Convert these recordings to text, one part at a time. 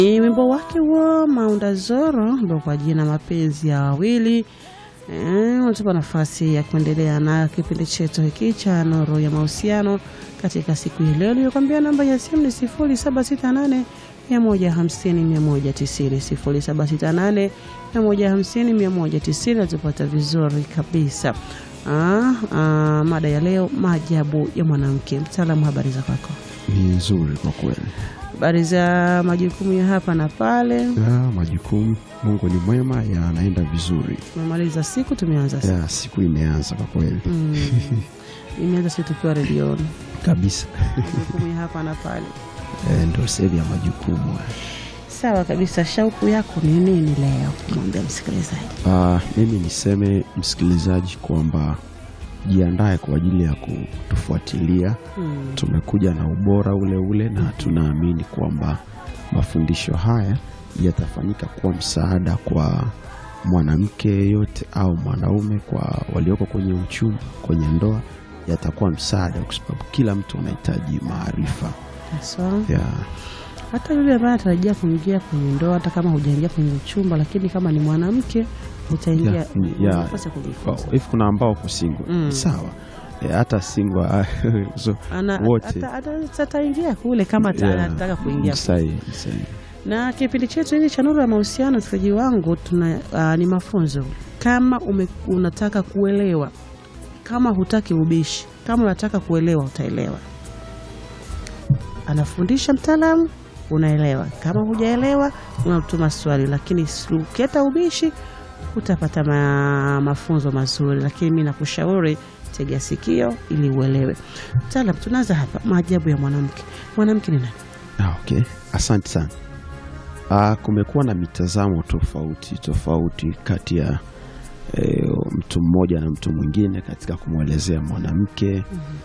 Ni wimbo wake wa Maunda Zoro ambao kwa jina mapenzi ya wawili Eh, unatupa nafasi ya kuendelea na kipindi chetu hiki cha Nuru ya Mahusiano katika siku hii leo. Nilikwambia namba ya simu ni sifuri saba sita nane mia moja hamsini mia moja tisini sifuri saba sita nane mia moja hamsini mia moja tisini Natupata vizuri kabisa. Ah, ah, mada ya leo maajabu ya mwanamke. Mtaalamu, habari za kwako? Ni nzuri kwa kweli. Habari za majukumu ya hapa na pale. Ya, majukumu Mungu ni mwema, yanaenda vizuri. Tumemaliza siku, tumeanza siku. Ya, siku imeanza kwa kweli Mm. Imeanza siku tukiwa redioni, kabisa. majukumu ya hapa na pale. E, ndo sehemu ya majukumu. Sawa kabisa. Shauku yako ni nini leo kumwambia msikilizaji? Ah, mimi niseme msikilizaji kwamba jiandae kwa ajili ya kutufuatilia. Mm. Tumekuja na ubora ule ule, na tunaamini kwamba mafundisho haya yatafanyika kuwa msaada kwa mwanamke yeyote au mwanaume, kwa walioko kwenye uchumi, kwenye ndoa, yatakuwa msaada, kwa sababu kila mtu anahitaji maarifa Sawa. ya Hata yule ambaye anatarajia kuingia kwenye ndoa, hata kama hujaingia kwenye uchumba, lakini kama ni mwanamke utaingia, Ya, ni- una ya. nafasi ya kujifunza. hivi. Kuna ambao ko single Mm. sawa, e, hata single so, Ana- wote. ata- ata- ataingia kule kama ata- ya, anataka kuingia sahihi, sahihi. na kipindi chetu hiki cha Nuru ya Mahusiano, msikilizaji wangu, tuna uh, ni mafunzo. Kama ume, unataka kuelewa, kama hutaki ubishi, kama unataka kuelewa, utaelewa. Anafundisha mtaalamu, unaelewa. Kama hujaelewa, unatuma swali, lakini si- ukileta ubishi utapata ma, mafunzo mazuri. Lakini mi nakushauri tega sikio ili uelewe. Mtaalam, tunaanza hapa, maajabu ya mwanamke. Mwanamke ni nani? Ah, okay. Asante sana. Ah, kumekuwa na mitazamo tofauti tofauti kati ya eh, mtu mmoja na mtu mwingine katika kumwelezea mwanamke.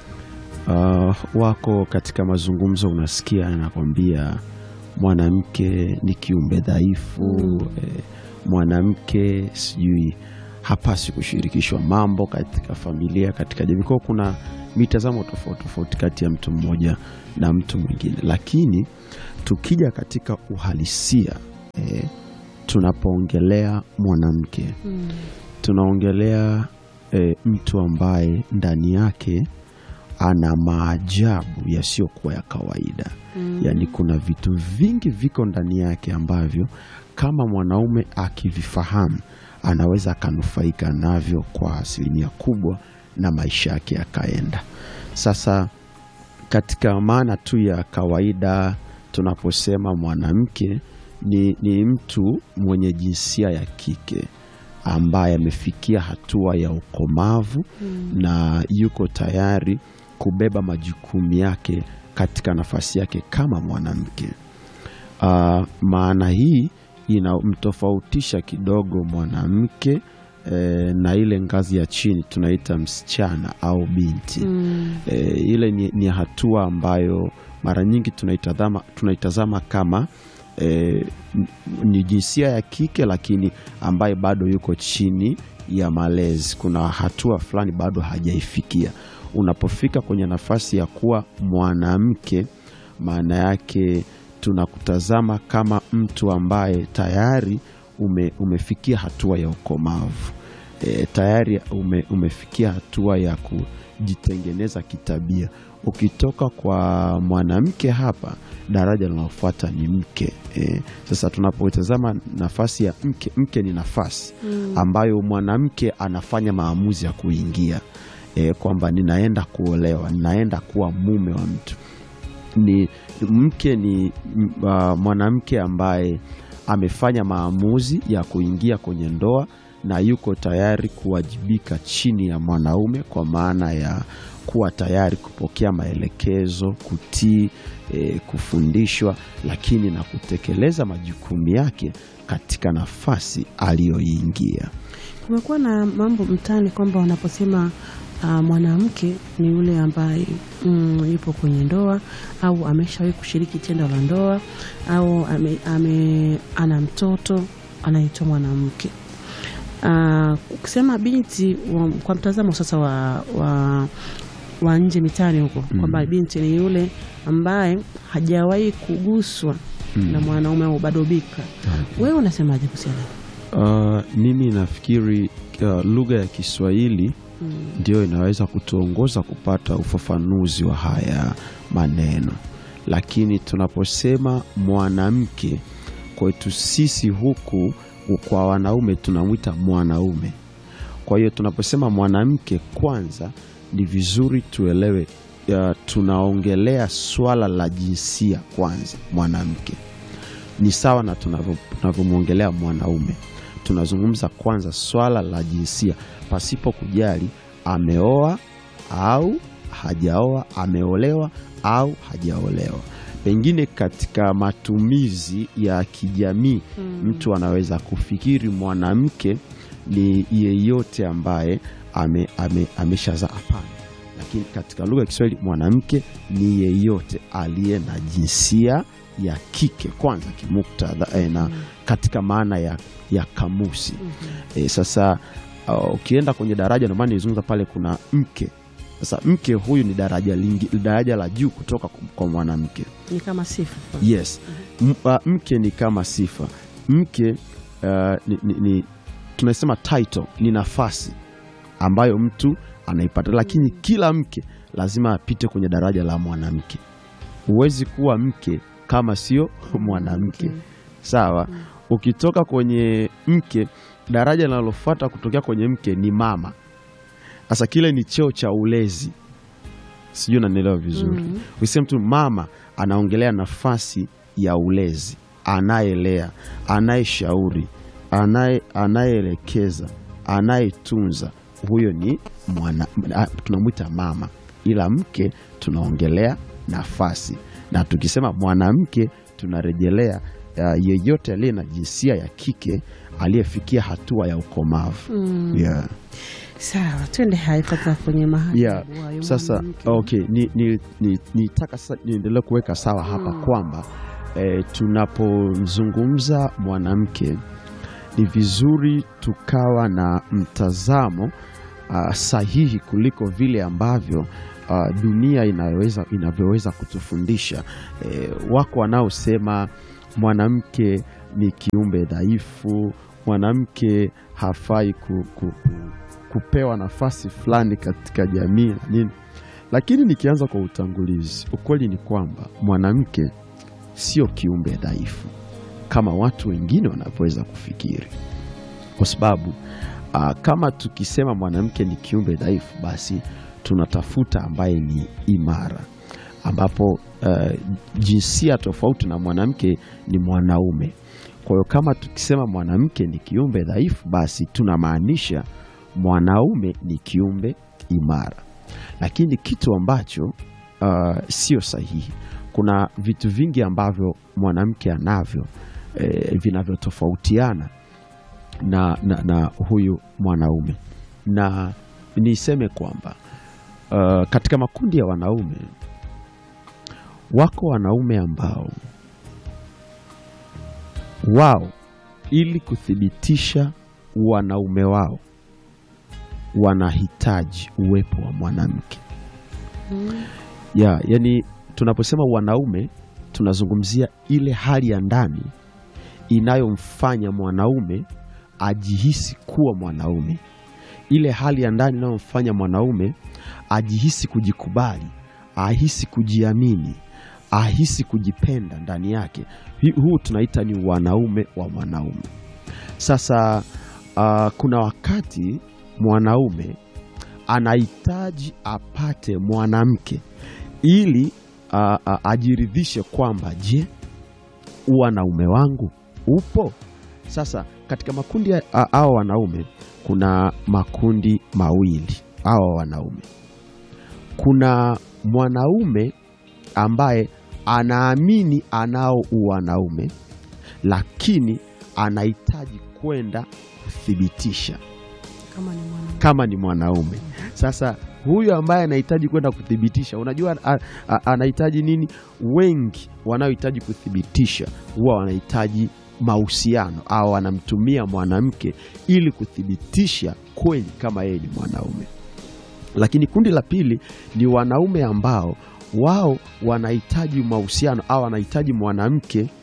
Ah, wako katika mazungumzo, unasikia anakwambia mwanamke ni kiumbe dhaifu eh, mwanamke sijui hapasi kushirikishwa mambo katika familia, katika jamii. Kwa hiyo kuna mitazamo tofauti tofauti kati ya mtu mmoja na mtu mwingine, lakini tukija katika uhalisia eh, tunapoongelea mwanamke tunaongelea eh, mtu ambaye ndani yake ana maajabu yasiyokuwa ya kawaida yaani kuna vitu vingi viko ndani yake ambavyo kama mwanaume akivifahamu anaweza akanufaika navyo kwa asilimia kubwa na maisha yake yakaenda sasa katika maana tu ya kawaida tunaposema mwanamke ni, ni mtu mwenye jinsia ya kike ambaye amefikia hatua ya ukomavu na yuko tayari kubeba majukumu yake katika nafasi yake kama mwanamke. Ah, maana hii inamtofautisha kidogo mwanamke eh, na ile ngazi ya chini tunaita msichana au binti e, ile ni, ni hatua ambayo mara nyingi tunaitazama, tunaitazama kama e, ni jinsia ya kike lakini ambaye bado yuko chini ya malezi. Kuna hatua fulani bado hajaifikia. Unapofika kwenye nafasi ya kuwa mwanamke, maana yake tunakutazama kama mtu ambaye tayari ume, umefikia hatua ya ukomavu e, tayari ume, umefikia hatua ya kujitengeneza kitabia. Ukitoka kwa mwanamke hapa, daraja linalofuata ni mke e. Sasa tunapotazama nafasi ya mke, mke ni nafasi ambayo mwanamke anafanya maamuzi ya kuingia e, kwamba ninaenda kuolewa, ninaenda kuwa mume wa mtu ni mke ni m- uh, mwanamke ambaye amefanya maamuzi ya kuingia kwenye ndoa na yuko tayari kuwajibika chini ya mwanaume kwa maana ya kuwa tayari kupokea maelekezo, kutii, e, kufundishwa, lakini na kutekeleza majukumu yake katika nafasi aliyoingia. Kumekuwa na mambo mtaani kwamba wanaposema uh, mwanamke ni yule ambaye mm, yupo kwenye ndoa au ameshawahi kushiriki tendo la ndoa au ame, ame, ana mtoto anaitwa mwanamke. Uh, ukisema binti wa, kwa mtazamo sasa wa, wa, wa nje mitaani huko kwamba binti ni yule ambaye hajawahi kuguswa Mm. na mwanaume au bado bika. Wewe unasemaje kuhusiana? Uh, mimi nafikiri uh, lugha ya Kiswahili Mm. ndio inaweza kutuongoza kupata ufafanuzi wa haya maneno, lakini tunaposema mwanamke kwetu sisi huku kwa wanaume tunamwita mwanaume. Kwa hiyo tunaposema mwanamke, kwanza ni vizuri tuelewe, uh, tunaongelea swala la jinsia kwanza. Mwanamke ni sawa na tunavyo- tunavyomwongelea mwanaume. Tunazungumza kwanza swala la jinsia pasipo kujali ameoa au hajaoa, ameolewa au hajaolewa. Pengine katika matumizi ya kijamii mtu anaweza kufikiri mwanamke ni yeyote ambaye ame, ame, ameshazaa. Hapana, lakini katika lugha ya Kiswahili mwanamke ni yeyote aliye na jinsia ya kike kwanza kimuktadha eh, na katika maana ya, ya kamusi eh, sasa uh, ukienda kwenye daraja, ndio maana nilizungumza pale, kuna mke. Sasa mke huyu ni daraja lingi, daraja la juu kutoka kwa- kwa mwanamke. Ni kama sifa. Yes. M, uh, mke ni kama sifa. Mke uh, ni, ni, ni tunasema title ni nafasi ambayo mtu anaipata, lakini kila mke lazima apite kwenye daraja la mwanamke. Huwezi kuwa mke kama sio mwanamke. Sawa. Ukitoka kwenye mke, daraja linalofuata kutokea kwenye mke ni mama. Sasa kile ni cheo cha ulezi, sijui unanielewa vizuri. Mhm. Ukisema mtu mama, anaongelea nafasi ya ulezi, anayelea, anayeshauri, anaye anayeelekeza, anayetunza, huyo ni mwana, a- tunamwita mama, ila mke tunaongelea nafasi, na tukisema mwanamke tunarejelea uh, yeyote aliye na jinsia ya kike aliyefikia hatua ya ukomavu. Mm. Yeah. Sawa, twende hai sasa kwenye mahali Yeah. wa Sasa mwanamke. okay, ni, ni, ni, nitaka sasa niendelee kuweka sawa hapa Mm. kwamba eh, tunapozungumza mwanamke ni vizuri tukawa na mtazamo ah, sahihi kuliko vile ambavyo ah, dunia inaweza inavyoweza kutufundisha. Eh, wako wanaosema mwanamke ni kiumbe dhaifu, mwanamke hafai ku, ku, ku, kupewa nafasi fulani katika jamii na nini. Lakini nikianza kwa utangulizi, ukweli ni kwamba mwanamke sio kiumbe dhaifu kama watu wengine wanavyoweza kufikiri, kwa sababu ah, kama tukisema mwanamke ni kiumbe dhaifu, basi tunatafuta ambaye ni imara, ambapo eh, jinsia tofauti na mwanamke ni mwanaume. Kwa hiyo kama tukisema mwanamke ni kiumbe dhaifu, basi tunamaanisha mwanaume ni kiumbe imara, lakini kitu ambacho uh, sio sahihi. Kuna vitu vingi ambavyo mwanamke anavyo eh, vinavyotofautiana na, na, na huyu mwanaume, na niseme kwamba uh, katika makundi ya wanaume wako wanaume ambao wao ili kuthibitisha wanaume wao wanahitaji uwepo wa mwanamke Mm. ya yani, tunaposema wanaume tunazungumzia ile hali ya ndani inayomfanya mwanaume ajihisi kuwa mwanaume, ile hali ya ndani inayomfanya mwanaume ajihisi kujikubali, ahisi kujiamini, ahisi kujipenda ndani yake. Hi- Huu tunaita ni wanaume wa mwanaume. Sasa ah, kuna wakati mwanaume anahitaji apate mwanamke ili ah, ah, ajiridhishe kwamba je, wanaume wangu upo? Sasa katika makundi ya- a- hawa wanaume kuna makundi mawili hawa wanaume. Kuna mwanaume ambaye anaamini anao uwanaume, lakini anahitaji kwenda kuthibitisha Kama ni mwanamke. kama ni mwanaume. Sasa huyu ambaye anahitaji kwenda kuthibitisha, unajua a- a- anahitaji nini? Wengi wanaohitaji kuthibitisha huwa wanahitaji mahusiano au wanamtumia mwanamke ili kuthibitisha kweli kama yeye ni mwanaume. Lakini kundi la pili ni wanaume ambao wao wanahitaji mahusiano au wanahitaji mwanamke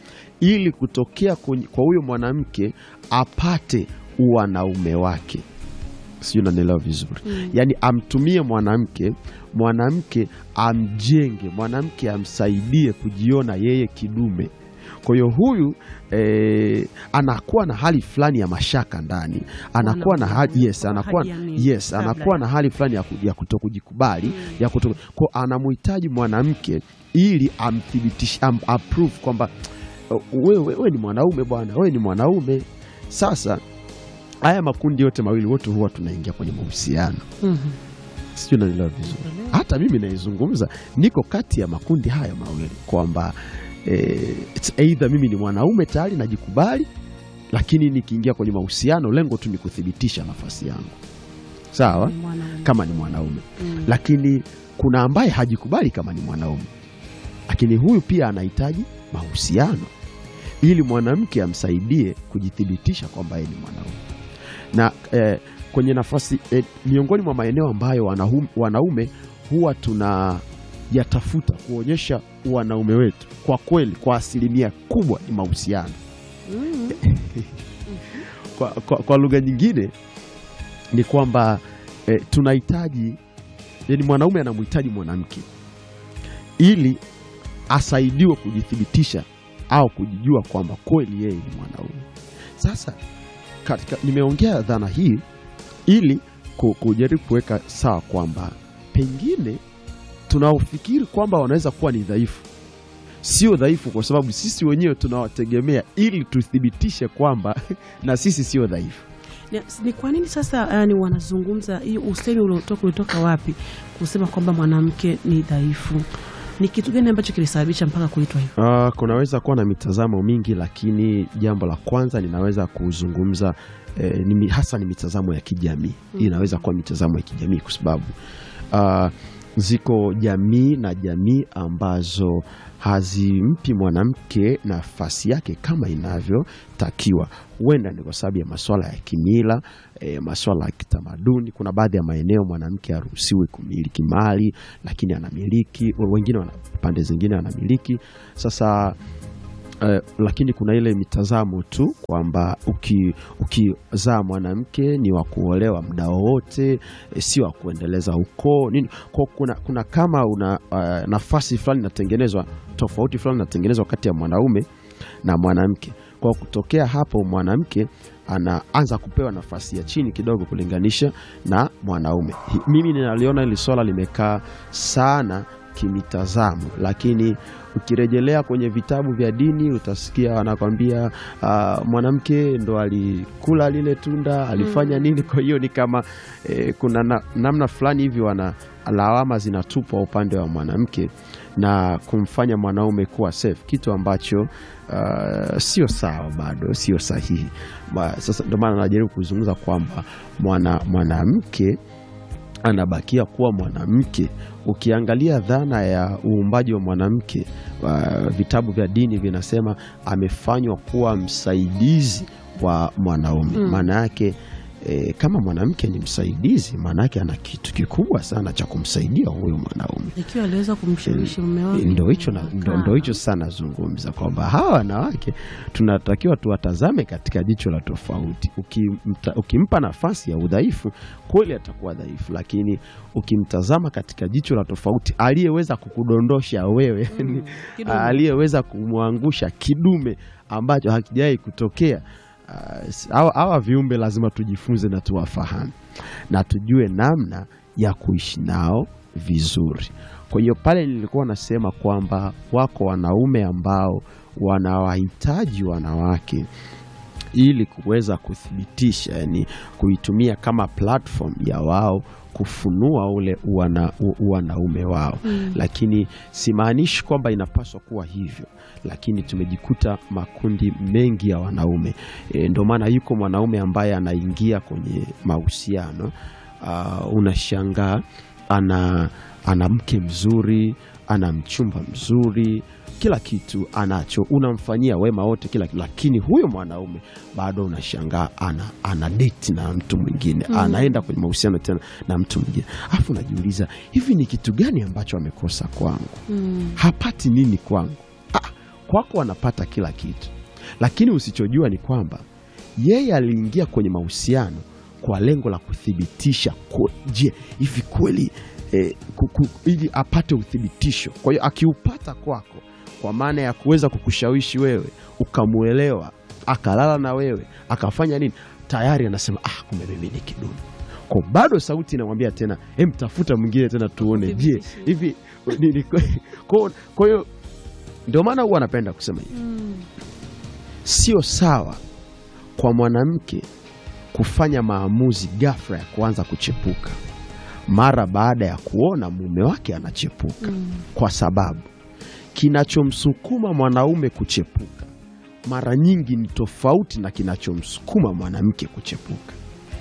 ili kutokea kwenye- kwa huyo mwanamke apate uwanaume wake sijui unanielewa vizuri yaani amtumie mwanamke mwanamke amjenge mwanamke amsaidie kujiona yeye kidume kwa hiyo huyu eh, anakuwa na hali fulani ya mashaka ndani anakuwa na hali, yes, Kwa anakuwa, hali ya nini? yes, Kabla anakuwa ya- na hali fulani ya, ku- ya kutokujikubali ya kuto, kwa anamhitaji mwanamke ili amthibitishe am, approve kwamba wewe wewe ni mwanaume bwana wewe ni mwanaume sasa haya makundi yote mawili wote huwa tunaingia kwenye mahusiano Mhm. sijui unanielewa vizuri hata mimi naizungumza niko kati ya makundi haya mawili kwamba eh, it's either mimi ni mwanaume tayari najikubali lakini nikiingia kwenye mahusiano lengo tu ni kuthibitisha nafasi yangu sawa Ni mwanaume. kama ni mwanaume Mm. lakini kuna ambaye hajikubali kama ni mwanaume lakini huyu pia anahitaji mahusiano ili mwanamke amsaidie kujithibitisha kwamba yeye ni mwanaume na eh, kwenye nafasi eh, miongoni mwa maeneo ambayo wanahum, wanaume huwa tuna yatafuta kuonyesha wanaume wetu kwa kweli kwa asilimia kubwa ni mahusiano Mm. kwa, kwa, kwa lugha nyingine ni kwamba eh, tunahitaji yani mwanaume anamhitaji mwanamke ili asaidiwe kujithibitisha au kujijua kwamba kweli yeye ni mwanaume sasa katika, nimeongea dhana hii ili ku- kujaribu kuweka sawa kwamba pengine tunaofikiri kwamba wanaweza kuwa ni dhaifu sio dhaifu kwa sababu sisi wenyewe tunawategemea ili tuthibitishe kwamba na sisi sio dhaifu Ni- Ni kwa nini sasa yani wanazungumza hii usemi uliotoka ulitoka wapi kusema kwamba mwanamke ni dhaifu? Ni kitu gani ambacho kilisababisha mpaka kuitwa hivyo? Uh, kunaweza kuwa na mitazamo mingi, lakini jambo la kwanza ninaweza kuzungumza eh, ni, mi- hasa ni mitazamo ya kijamii. Hii inaweza kuwa mitazamo ya kijamii kwa sababu uh, ziko jamii na jamii ambazo hazimpi mwanamke nafasi yake kama inavyotakiwa. Huenda ni kwa sababu ya masuala ya kimila e, masuala ya kitamaduni. Kuna baadhi ya maeneo mwanamke haruhusiwi kumiliki mali, lakini anamiliki, wengine wana, pande zingine anamiliki. Sasa Eh, lakini kuna ile mitazamo tu kwamba uki- ukizaa mwanamke ni wa kuolewa muda wowote, eh, si wa kuendeleza ukoo nini. Kwa kuna, kuna kama una eh, nafasi fulani inatengenezwa, tofauti fulani inatengenezwa kati ya mwanaume na mwanamke. Kwa kutokea hapo, mwanamke anaanza kupewa nafasi ya chini kidogo kulinganisha na mwanaume. Hi- Mimi ninaliona hili swala limekaa sana kimitazamo, lakini ukirejelea kwenye vitabu vya dini utasikia wanakwambia ah, mwanamke ndo alikula lile tunda alifanya nini. Kwa hiyo ni kama eh, kuna na, namna fulani hivi wana lawama zinatupwa upande wa mwanamke na kumfanya mwanaume kuwa safe, kitu ambacho ah, sio sawa, bado sio sahihi. Ba- Sasa ndio maana najaribu kuzungumza kwamba mwana mwanamke anabakia kuwa mwanamke. Ukiangalia dhana ya uumbaji wa mwanamke, uh, vitabu vya dini vinasema amefanywa kuwa msaidizi wa mwanaume. Mm. Maana yake e, kama mwanamke ni msaidizi, maana yake ana kitu kikubwa sana cha kumsaidia huyo mwanaume. Ikiwa aliweza kumshawishi mume wake. Ndo hicho na- ndo- ndo hicho sana nazungumza kwamba hawa wanawake tunatakiwa tuwatazame katika jicho la tofauti. Ukimta, ukimpa nafasi ya udhaifu kweli atakuwa dhaifu, lakini ukimtazama katika jicho la tofauti, aliyeweza kukudondosha wewe Mm, kidume. aliyeweza kumwangusha kidume ambacho hakijawahi kutokea. ah, s- Hawa hawa viumbe lazima tujifunze na tuwafahamu na tujue namna ya kuishi nao vizuri. Kwa hiyo pale nilikuwa nasema kwamba wako wanaume ambao wanawahitaji wanawake ili kuweza kuthibitisha, yani kuitumia kama platform ya wao kufunua ule uwana, u- uwanaume wao Mm. lakini simaanishi kwamba inapaswa kuwa hivyo, lakini tumejikuta makundi mengi ya wanaume e, ndio maana yuko mwanaume ambaye anaingia kwenye mahusiano uh, unashangaa ana, ana mke mzuri, ana mchumba mzuri, kila kitu anacho, unamfanyia wema wote, kila kitu, lakini huyo mwanaume bado unashangaa ana, ana date na mtu mwingine Mm. anaenda kwenye mahusiano tena na mtu mwingine, alafu unajiuliza hivi ni kitu gani ambacho amekosa kwangu? Mm. hapati nini kwangu? Ah, kwako anapata kila kitu, lakini usichojua ni kwamba yeye aliingia kwenye mahusiano kwa lengo la kuthibitisha ku- je, hivi kweli eh, ku- ku- ili apate uthibitisho. Kwa hiyo akiupata kwako, kwa maana ya kuweza kukushawishi wewe ukamwelewa, akalala na wewe, akafanya nini, tayari anasema ah, kumbe mimi ni kidumu. Kwa bado sauti inamwambia tena, hem, tafuta mwingine tena tuone, je Uthibitishe. hivi ni- ni- kwa- kwa hiyo ndio maana huwa anapenda kusema hivi Mm. sio sawa kwa mwanamke kufanya maamuzi ghafla ya kuanza kuchepuka mara baada ya kuona mume wake anachepuka, Mm. kwa sababu kinachomsukuma mwanaume kuchepuka mara nyingi ni tofauti na kinachomsukuma mwanamke kuchepuka.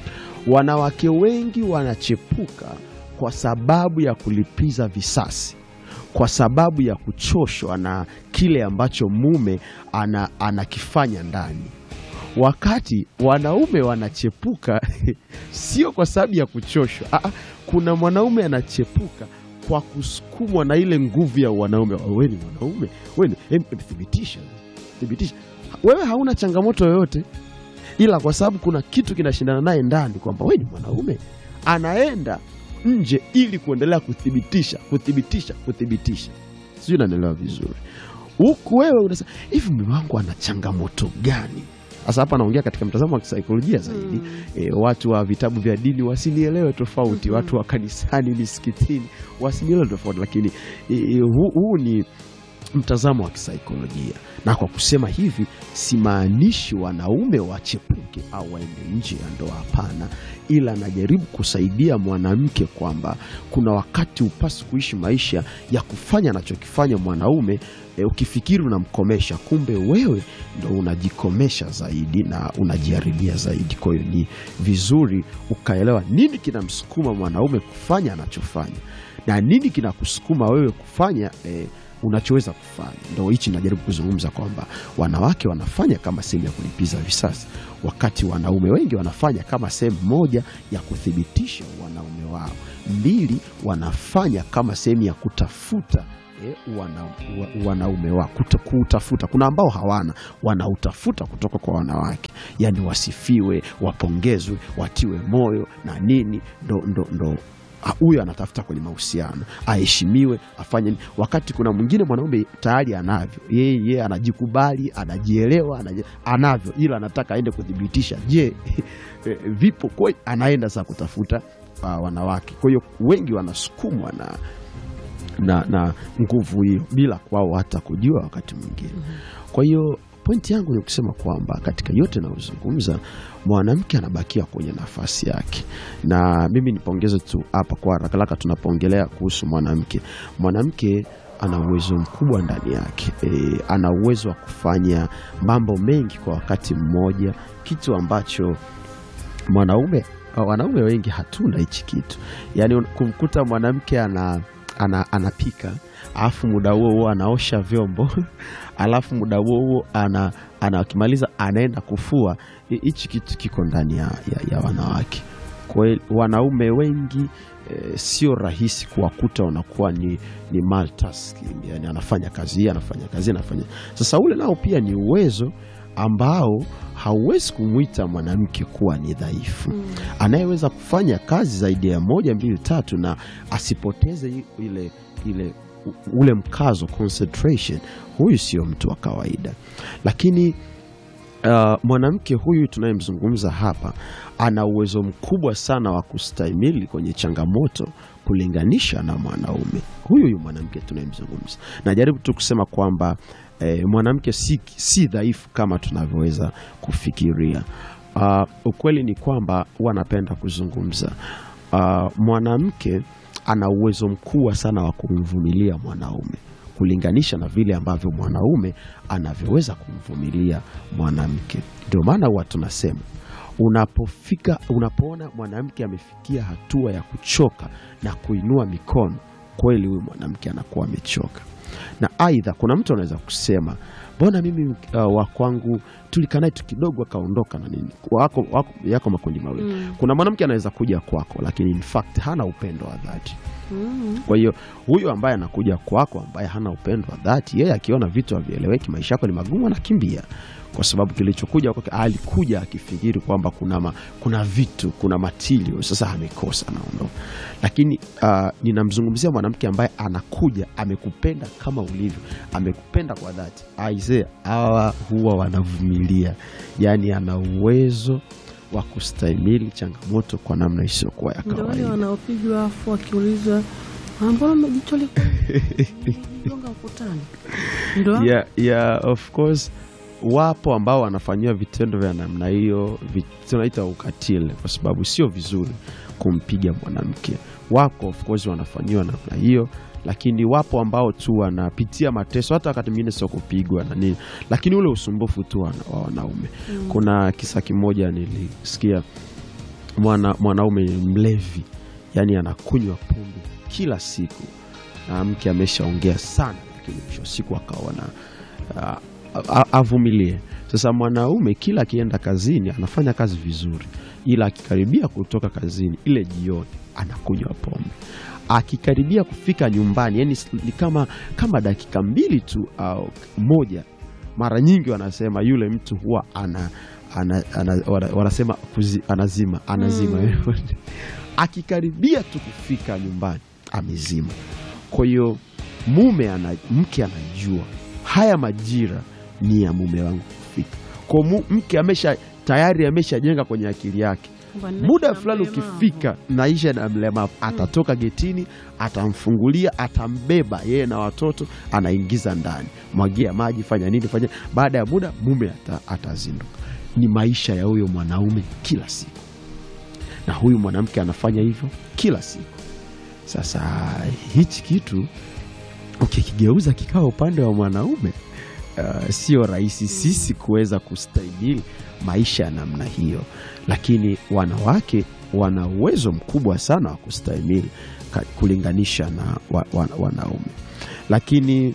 Wanawake wengi wanachepuka kwa sababu ya kulipiza visasi, kwa sababu ya kuchoshwa na kile ambacho mume ana, anakifanya ndani, wakati wanaume wanachepuka sio kwa sababu ya kuchoshwa. Aa, kuna mwanaume anachepuka kwa kusukumwa na ile nguvu ya wanaume. Wewe ni mwanaume, wewe ni em, em, thibitisha, thibitisha. Wewe hauna changamoto yoyote, ila kwa sababu kuna kitu kinashindana naye ndani kwamba wewe ni mwanaume, anaenda nje ili kuendelea kuthibitisha, kuthibitisha, kuthibitisha. Sijui unanielewa vizuri. Huku wewe unasema hivi, mume wangu ana changamoto gani? Sasa hapa naongea katika mtazamo wa kisaikolojia zaidi. Mm. E, watu wa vitabu vya dini wasinielewe tofauti, Mhm. watu wa kanisani, misikitini wasinielewe tofauti, lakini e, e, huu, huu ni mtazamo wa kisaikolojia, na kwa kusema hivi simaanishi wanaume wachepuke au waende nje ya ndoa, hapana, ila najaribu kusaidia mwanamke kwamba kuna wakati upasi kuishi maisha ya kufanya anachokifanya mwanaume e, ukifikiri unamkomesha, kumbe wewe ndo unajikomesha zaidi na unajiharibia zaidi. Kwa hiyo ni vizuri ukaelewa nini kinamsukuma mwanaume kufanya anachofanya na nini kinakusukuma wewe kufanya e, unachoweza kufanya. Ndo hichi najaribu kuzungumza kwamba wanawake wanafanya kama sehemu ya kulipiza visasi, wakati wanaume wengi wanafanya kama sehemu moja ya kuthibitisha wanaume wao. Mbili, wanafanya kama sehemu ya kutafuta eh, wana, wa, wanaume wao kuta- kuutafuta. Kuna ambao hawana, wanautafuta kutoka kwa wanawake, yani wasifiwe, wapongezwe, watiwe moyo na nini, ndo, ndo, ndo Ah, huyo anatafuta kwenye mahusiano aheshimiwe, afanye nini, wakati kuna mwingine mwanaume tayari anavyo yeye, yeye anajikubali, anajielewa, anaji- anavyo, ila anataka aende kuthibitisha, je, eh, vipo kwa anaenda sasa kutafuta ah, wanawake. Kwa hiyo wengi wanasukumwa na na, na nguvu hiyo bila kwao hata kujua wakati mwingine. Kwa hiyo pointi yangu ni kusema kwamba katika yote nayozungumza, mwanamke anabakia kwenye nafasi yake, na mimi nipongeze tu hapa kwa haraka haraka, tunapoongelea kuhusu mwanamke, mwanamke ana uwezo mkubwa ndani yake e, ana uwezo wa kufanya mambo mengi kwa wakati mmoja, kitu ambacho mwanaume wanaume wengi hatuna hichi kitu, yaani kumkuta mwanamke ana, ana, anapika alafu muda huo huo anaosha vyombo alafu muda huo huo ana, ana akimaliza anaenda kufua. Hi- Hichi kitu kiko ndani ya, ya, ya wanawake. Kwa hiyo wanaume wengi eh, sio rahisi kuwakuta wanakuwa ni, ni multitasking, yani anafanya kazi hii anafanya kazi hii, anafanya sasa. Ule nao pia ni uwezo ambao hauwezi kumwita mwanamke kuwa ni dhaifu Mm. anayeweza kufanya kazi zaidi ya moja mbili tatu na asipoteze i- ile, ile u- ule mkazo concentration, huyu sio mtu wa kawaida. Lakini uh, mwanamke huyu tunayemzungumza hapa ana uwezo mkubwa sana wa kustahimili kwenye changamoto kulinganisha na mwanaume huyu huyu mwanamke tunayemzungumza. Najaribu tu kusema kwamba eh, mwanamke si, si dhaifu kama tunavyoweza kufikiria. Uh, ukweli ni kwamba huwa napenda kuzungumza uh, mwanamke ana uwezo mkubwa sana wa kumvumilia mwanaume kulinganisha na vile ambavyo mwanaume anavyoweza kumvumilia mwanamke. Ndio maana huwa tunasema unapofika, unapoona mwanamke amefikia hatua ya kuchoka na kuinua mikono, kweli huyu mwanamke anakuwa amechoka. Na aidha, kuna mtu anaweza kusema mbona mimi uh, wa kwangu tulikaa naye tu kidogo akaondoka na nini. Wako, wako, yako makundi mawili Mm. kuna mwanamke anaweza kuja kwako, lakini in fact hana upendo wa dhati Mm. kwa hiyo huyu ambaye anakuja kwako ambaye hana upendo wa dhati, yeye akiona vitu havieleweki, maisha yako ni magumu, anakimbia kwa sababu kilichokuja kwake, alikuja akifikiri kwamba kuna, ma, kuna vitu kuna matilio, sasa amekosa, anaondoka. Lakini uh, ninamzungumzia mwanamke ambaye anakuja amekupenda kama ulivyo, amekupenda kwa dhati. Aisee, hawa huwa wanavumilia, yaani ana uwezo wa kustahimili changamoto kwa namna isiyokuwa ya Ndio wale kawaida. wanaopigwa afu wakiulizwa "Ah, mbona jicho liko gonga ukutani? Ndio hao? yeah, yeah, of course wapo ambao wanafanyiwa vitendo vya namna hiyo vi- tunaita ukatili kwa sababu sio vizuri kumpiga mwanamke wako of course wanafanyiwa namna hiyo lakini wapo ambao tu wanapitia mateso hata wakati mwingine sio kupigwa na nini lakini ule usumbufu tu wana- wa wanaume Mm. kuna kisa kimoja nilisikia mwana, mwanaume ni mlevi yani anakunywa pombe kila siku na mke ameshaongea sana lakini mwisho wa siku akaona ah, a- avumilie sasa mwanaume kila akienda kazini anafanya kazi vizuri ila akikaribia kutoka kazini ile jioni anakunywa pombe akikaribia kufika nyumbani yani ni kama, kama dakika mbili tu au moja mara nyingi wanasema yule mtu huwa ana, ana, ana, wana- wanasema kuzi, anazima anazima Mm. akikaribia tu kufika nyumbani amezima kwa hiyo mume ana, mke anajua haya majira ni ya mume wangu kufika kwa mu, mke amesha tayari ameshajenga kwenye akili yake Kwamba naishi muda na fulani mlemavu. ukifika naisha na mlemavu atatoka getini atamfungulia atambeba yeye na watoto anaingiza ndani mwagia maji fanya nini fanya baada ya muda mume ata, atazinduka ni maisha ya huyo mwanaume kila siku na huyu mwanamke anafanya hivyo kila siku sasa hichi kitu ukikigeuza kikawa upande wa mwanaume uh, sio rahisi sisi kuweza kustahimili maisha ya namna hiyo lakini wanawake wana uwezo mkubwa sana wa kustahimili ka- kulinganisha na wa, wa, wanaume lakini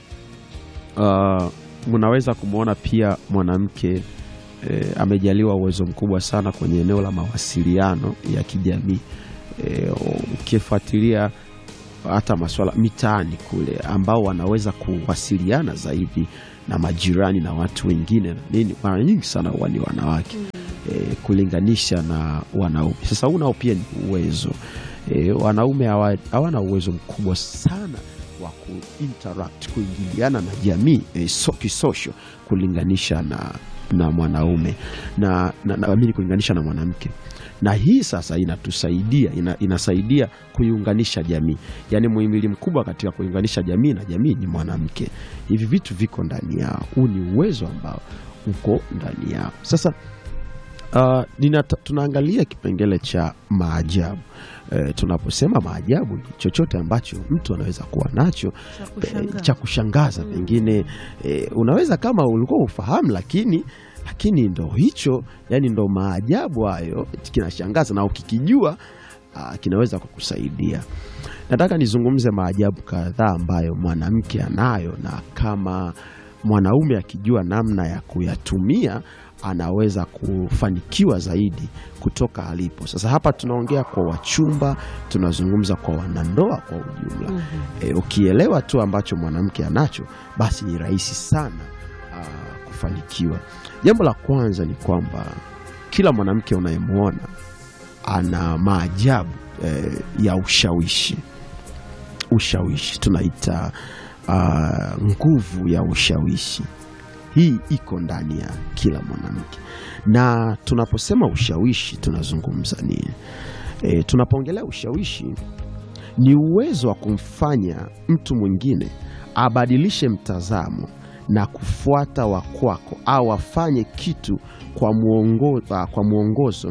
uh, mnaweza kumwona pia mwanamke eh, amejaliwa uwezo mkubwa sana kwenye eneo la mawasiliano ya kijamii eh, ukifuatilia hata maswala mitaani kule ambao wanaweza kuwasiliana zaidi na majirani na watu wengine na nini, mara nyingi sana huwa ni wanawake e, kulinganisha na wanaume. Sasa huu nao pia ni uwezo e, wanaume hawa- hawana uwezo mkubwa sana wa kuinteract kuingiliana na jamii e, so, kisosho kulinganisha na, na mwanaume na, na, na, amini kulinganisha na mwanamke na hii sasa inatusaidia ina, inasaidia kuiunganisha jamii yaani muhimili mkubwa katika kuiunganisha jamii na jamii ni mwanamke hivi vitu viko ndani yao huu ni uwezo ambao uko ndani yao sasa uh, ninata, tunaangalia kipengele cha maajabu e, tunaposema maajabu ni chochote ambacho mtu anaweza kuwa nacho Cha eh, kushangaza. cha kushangaza Mm. pengine eh, unaweza kama ulikuwa ufahamu lakini lakini ndo hicho yani ndo maajabu hayo kinashangaza na ukikijua ah, kinaweza kukusaidia nataka nizungumze maajabu kadhaa ambayo mwanamke anayo na kama mwanaume akijua namna ya kuyatumia anaweza kufanikiwa zaidi kutoka alipo sasa hapa tunaongea kwa wachumba tunazungumza kwa wanandoa kwa ujumla Mhm. e, ukielewa tu ambacho mwanamke anacho basi ni rahisi sana aa, kufanikiwa jambo la kwanza ni kwamba kila mwanamke unayemwona ana maajabu e, ya ushawishi ushawishi tunaita aa, nguvu ya ushawishi hii iko ndani ya kila mwanamke na tunaposema ushawishi tunazungumza nini e, tunapoongelea ushawishi ni uwezo wa kumfanya mtu mwingine abadilishe mtazamo na kufuata wa kwako au afanye kitu kwa, muongo, ah, kwa mwongozo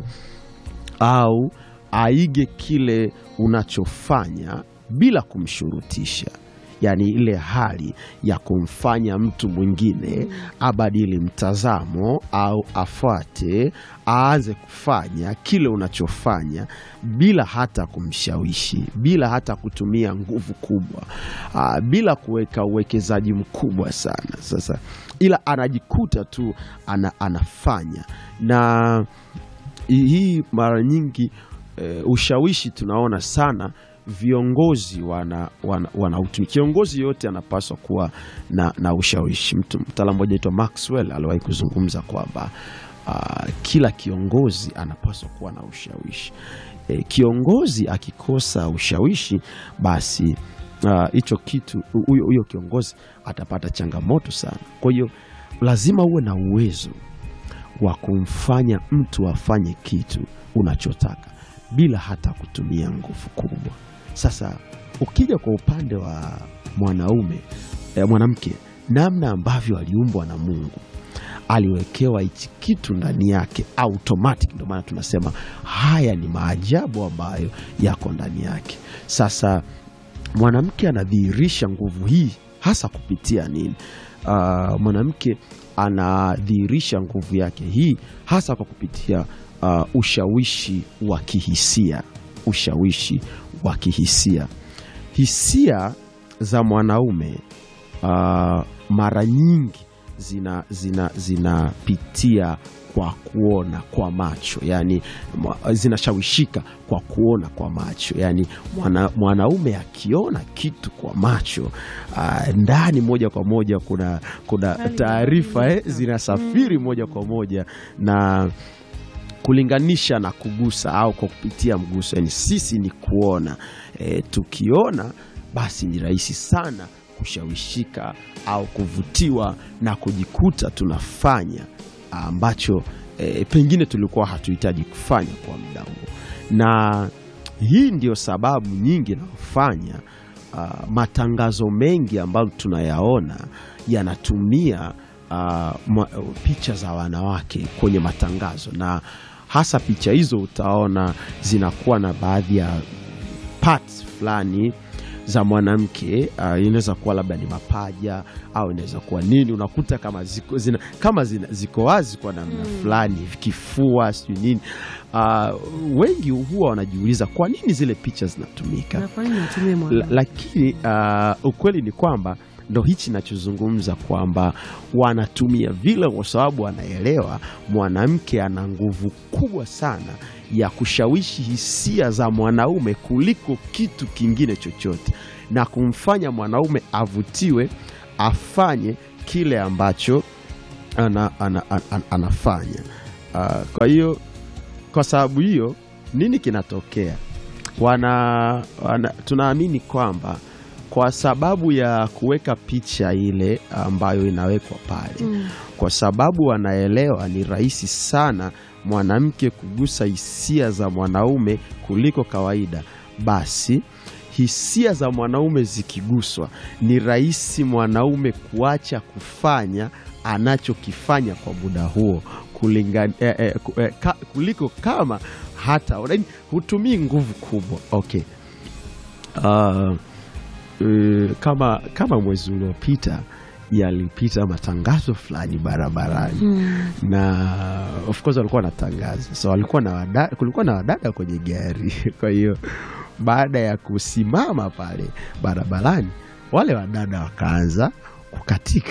au aige kile unachofanya bila kumshurutisha yaani ile hali ya kumfanya mtu mwingine abadili mtazamo au afuate aanze kufanya kile unachofanya bila hata kumshawishi bila hata kutumia nguvu kubwa aa, bila kuweka uwekezaji mkubwa sana sasa ila anajikuta tu ana, anafanya na hii mara nyingi e, ushawishi tunaona sana viongozi wana, wana, wanautumia. Kiongozi yote anapaswa kuwa na, na ushawishi. Mtu mtaalamu mmoja aitwa Maxwell aliwahi kuzungumza kwamba uh, kila kiongozi anapaswa kuwa na ushawishi. E, kiongozi akikosa ushawishi basi hicho uh, kitu huyo huyo kiongozi atapata changamoto sana. Kwa hiyo lazima uwe na uwezo wa kumfanya mtu afanye kitu unachotaka bila hata kutumia nguvu kubwa. Sasa ukija kwa upande wa mwanaume eh, mwanamke, namna ambavyo aliumbwa na Mungu, aliwekewa hichi kitu ndani yake automatic. Ndio maana tunasema haya ni maajabu ambayo yako ndani yake. Sasa mwanamke anadhihirisha nguvu hii hasa kupitia nini? Uh, mwanamke anadhihirisha nguvu yake hii hasa kwa kupitia uh, ushawishi wa kihisia. Ushawishi wa kihisia, hisia za mwanaume uh, mara nyingi zinapitia zina, zina kwa kuona kwa macho, yani zinashawishika kwa kuona kwa macho. Yani mwana, mwanaume akiona kitu kwa macho uh, ndani moja kwa moja kuna, kuna taarifa eh, zinasafiri moja kwa moja na kulinganisha na kugusa au kwa kupitia mguso. Yani sisi ni kuona e, tukiona basi ni rahisi sana kushawishika au kuvutiwa na kujikuta tunafanya ambacho e, pengine tulikuwa hatuhitaji kufanya kwa muda huo, na hii ndio sababu nyingi inayofanya uh, matangazo mengi ambayo tunayaona yanatumia uh, picha za wanawake kwenye matangazo, na hasa picha hizo utaona zinakuwa na baadhi ya parts fulani za mwanamke uh, inaweza kuwa labda ni mapaja au inaweza kuwa nini, unakuta kama ziko, zina, kama zina, ziko wazi kwa namna mm. fulani, kifua sijui nini. Uh, wengi huwa wanajiuliza kwa nini zile picha zinatumika, lakini uh, ukweli ni kwamba ndo hichi nachozungumza kwamba wanatumia vile kwa sababu wanaelewa mwanamke ana nguvu kubwa sana ya kushawishi hisia za mwanaume kuliko kitu kingine chochote, na kumfanya mwanaume avutiwe afanye kile ambacho ana, ana, ana, anafanya. Uh, kwa hiyo kwa sababu hiyo nini kinatokea? Wana, wana, tunaamini kwamba kwa sababu ya kuweka picha ile ambayo inawekwa pale mm. Kwa sababu wanaelewa ni rahisi sana mwanamke kugusa hisia za mwanaume kuliko kawaida, basi hisia za mwanaume zikiguswa, ni rahisi mwanaume kuacha kufanya anachokifanya kwa muda huo kulingana, eh, eh, eh, ka, kuliko kama hata hutumii nguvu kubwa okay. uh, Uh, kama, kama mwezi uliopita yalipita matangazo fulani barabarani hmm. na of course walikuwa wanatangaza, so walikuwa na wadada, kulikuwa na wadada kwenye gari. Kwa hiyo baada ya kusimama pale barabarani, wale wadada wakaanza kukatika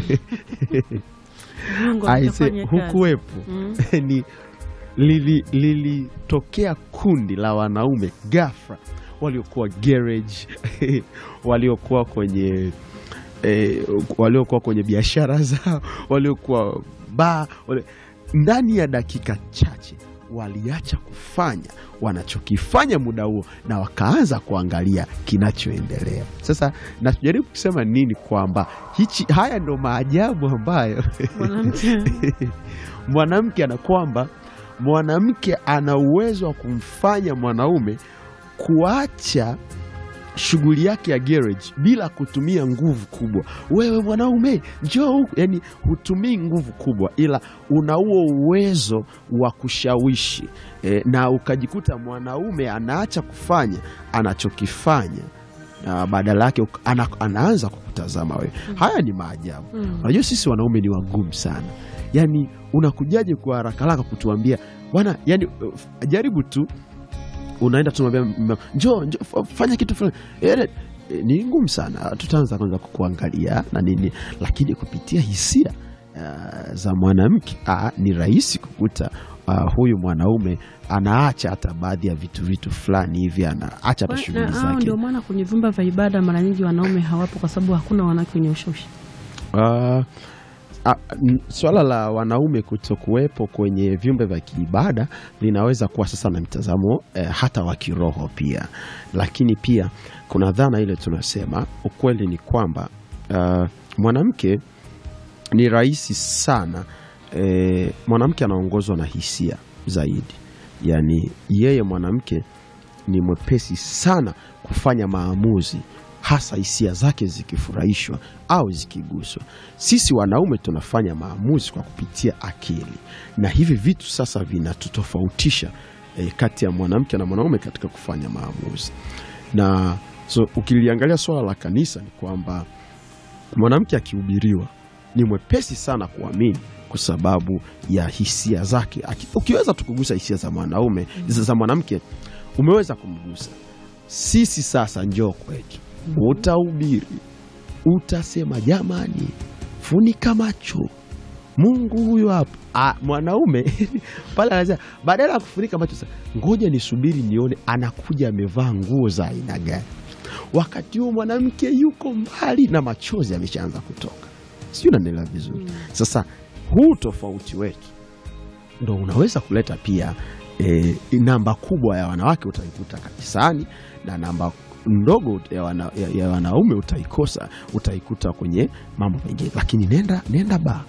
aise, hukuwepo hmm. ni lilitokea lili kundi la wanaume ghafla waliokuwa garage waliokuwa kwenye eh, waliokuwa kwenye biashara zao waliokuwa baa wali... ndani ya dakika chache waliacha kufanya wanachokifanya muda huo na wakaanza kuangalia kinachoendelea. Sasa najaribu kusema nini? Kwamba hichi haya ndo maajabu ambayo mwanamke ana kwamba mwanamke ana uwezo wa kumfanya mwanaume kuacha shughuli yake ya garage bila kutumia nguvu kubwa. Wewe mwanaume njoo huku, yani hutumii nguvu kubwa, ila una huo uwezo wa kushawishi e, na ukajikuta mwanaume anaacha kufanya anachokifanya na badala yake ana, anaanza kukutazama wewe. mm. Haya ni maajabu. Unajua mm. sisi wanaume ni wagumu sana, yani unakujaje kwa haraka haraka kutuambia bwana, yani jaribu tu unaenda tunamwambia njoo njoo fanya kitu fulani e, ni ngumu sana. Tutaanza kwanza kukuangalia na nini, lakini kupitia hisia uh, za mwanamke ah, ni rahisi kukuta uh, huyu mwanaume anaacha hata baadhi ya vitu vitu fulani hivi anaacha hata Kwa- shughuli na hao zake ndio maana kwenye vyumba vya ibada mara nyingi wanaume hawapo kwa sababu hakuna wanawake wenye ushawishi. Uh, Ah, n- swala la wanaume kutokuwepo kwenye vyumba vya kiibada linaweza kuwa sasa na mtazamo eh, hata wa kiroho pia, lakini pia kuna dhana ile tunasema, ukweli ni kwamba uh, mwanamke ni rahisi sana eh, mwanamke anaongozwa na hisia zaidi, yaani yeye mwanamke ni mwepesi sana kufanya maamuzi hasa hisia zake zikifurahishwa au zikiguswa. Sisi wanaume tunafanya maamuzi kwa kupitia akili, na hivi vitu sasa vinatutofautisha eh, kati ya mwanamke na mwanaume katika kufanya maamuzi. Na so ukiliangalia swala la kanisa ni kwamba mwanamke akihubiriwa ni mwepesi sana kuamini kwa sababu ya hisia zake. Aki- Ukiweza tu kugusa hisia za mwanaume za za mwanamke, umeweza kumgusa. Sisi sasa, njoo kwetu, utahubiri, utasema jamani, funika macho, Mungu huyu hapa. Ah, mwanaume pale anasema badala ya kufunika macho, sasa ngoja nisubiri nione anakuja amevaa nguo za aina gani. Wakati huo mwanamke yuko mbali na machozi ameshaanza kutoka, sijui unanielewa vizuri. Sasa huu tofauti wetu ndo unaweza kuleta pia e, namba kubwa ya wanawake utaikuta kanisani na namba ndogo ya, wana, ya, ya wanaume utaikosa utaikuta kwenye mambo mengine, lakini nenda nenda ba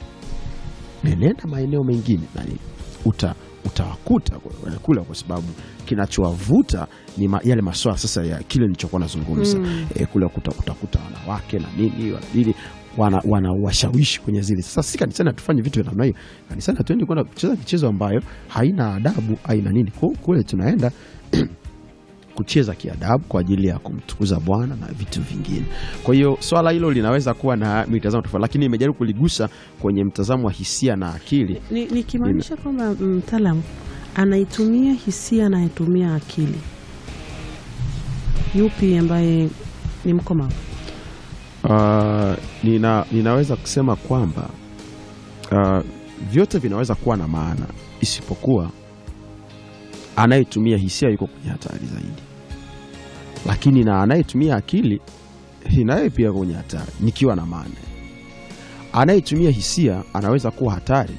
nenda maeneo mengine nani uta utawakuta kule, kwa sababu kinachowavuta ni ma, yale maswala sasa ya kile nilichokuwa nazungumza Mm. e, kule kuta- utakuta wanawake na nini wana nini wana, wana washawishi kwenye zile. Sasa si kanisani hatufanyi vitu vya namna hiyo. Kanisani hatuendi kwenda kucheza michezo ambayo haina adabu haina nini. Ku- Kule tunaenda kucheza kiadabu kwa ajili ya kumtukuza Bwana na vitu vingine. Kwa hiyo swala hilo linaweza kuwa na mitazamo tofauti, lakini imejaribu kuligusa kwenye mtazamo wa hisia na akili. Ni- Nikimaanisha kwamba mtaalamu anaitumia hisia na anaitumia akili, yupi ambaye ni mkomavu? Uh, nina, ninaweza kusema kwamba uh, vyote vinaweza kuwa na maana isipokuwa anayetumia hisia yuko kwenye hatari zaidi, lakini na anayetumia akili naye pia kwenye hatari nikiwa na maana. Anayetumia hisia anaweza kuwa hatari